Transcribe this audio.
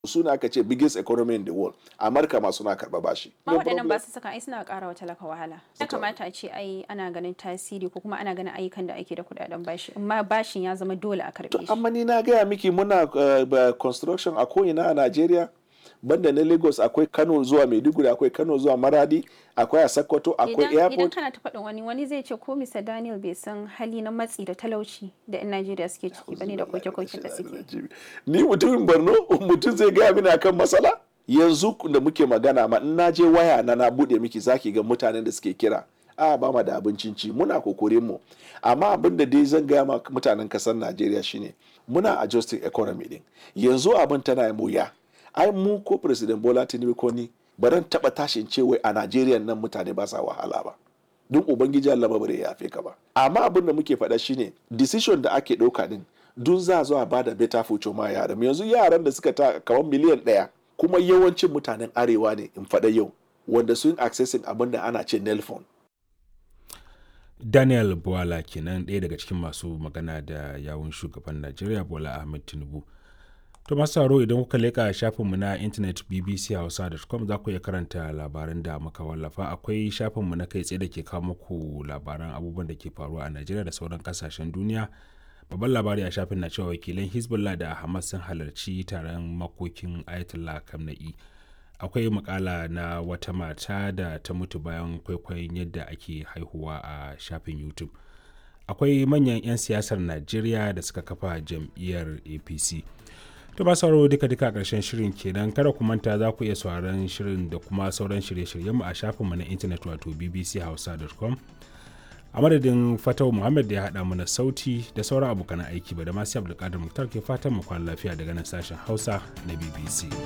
suna aka ce biggest economy in the world amurka ma suna karba bashi ma waɗannan ba su saka ai suna ƙara wa talaka wahala ya kamata a ce ai ana ganin tasiri ko kuma ana ganin ayyukan da ake da kuɗaɗen bashi amma bashin ya zama dole a karɓe shi amma ni na gaya miki muna uh, construction a ko'ina a najeriya banda na lagos akwai kano zuwa maiduguri akwai kano zuwa maradi akwai a sokoto akwai idan airport kana ta faɗin wani wani zai ce ko Mr. Daniel bai san hali na matsi da talauci da 'yan Najeriya suke ciki bane da koke-koken da suke ni mutumin borno mutum zai gaya mini akan matsala yanzu da muke magana ma in na je waya na na bude miki zaki ga mutanen da suke kira a ba ma da abincin ci muna kokorin mu amma abin da dai zan gaya ma mutanen kasar najeriya shine muna adjusting economy din yanzu abin tana yi wuya ai mu ko president bola tinubu ko ni baran taba tashin ce wai a najeriya nan mutane ba sa wahala ba don ubangiji allah ba bare ya yafe ka ba amma abin da muke faɗa shine decision da ake ɗauka din dun za zo a bada better future ma yaran yanzu yaran da suka ta kamar miliyan ɗaya kuma yawancin mutanen arewa ne in faɗa yau wanda sun accessing abin da ana ce nelfon daniel buwala kenan ɗaya daga cikin masu magana da yawun shugaban najeriya bola ahmed tinubu to masu sauraro idan kuka leƙa shafinmu na intanet bbchausa.com za ku iya karanta labaran da muka wallafa akwai shafinmu na kai tsaye da ke kawo muku labaran abubuwan da ke faruwa a najeriya da sauran kasashen duniya babban labari a shafin na cewa wakilan hezbollah da hamas sun halarci taron makokin ayatollah kamna'i akwai makala na wata mata da ta mutu bayan kwaikwayon yadda ake haihuwa a shafin youtube akwai manyan 'yan siyasar najeriya da suka kafa jam'iyyar apc to ba sauraro duka duka a ƙarshen shirin kenan kada ku manta za ku iya sauraron shirin da kuma sauran shirye-shiryenmu a shafinmu na intanet wato bbchausa.com a madadin fatau muhammad da ya haɗa mana sauti da sauran abokan aiki ba da masu abdulkadir muktar ke fatan mu kwana lafiya daga nan sashen hausa na bbc